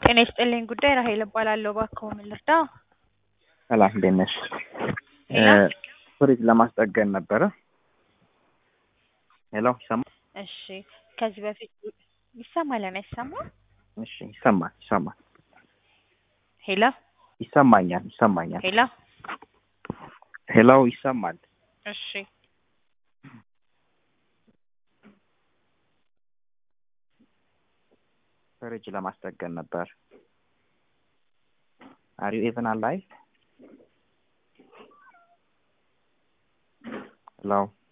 ጤና ይስጥልኝ ጉዳይ ራሄል እባላለሁ። እባክዎ ምን ልርዳ? ሰላም እንዴት ነሽ? ሄሎ ፍሪጅ ለማስጠገን ነበረ። ሄሎ ይሰማል? እሺ ከዚህ በፊት ይሰማል እና አይሰማም? እሺ ይሰማል ይሰማል ሄሎ ይሰማኛል ይሰማኛል። ሄሎ ሄሎ ይሰማል። እሺ ፍሪጅ ለማስጠገን ነበር። አር ዩ ኢቨን አላይቭ? ሄሎ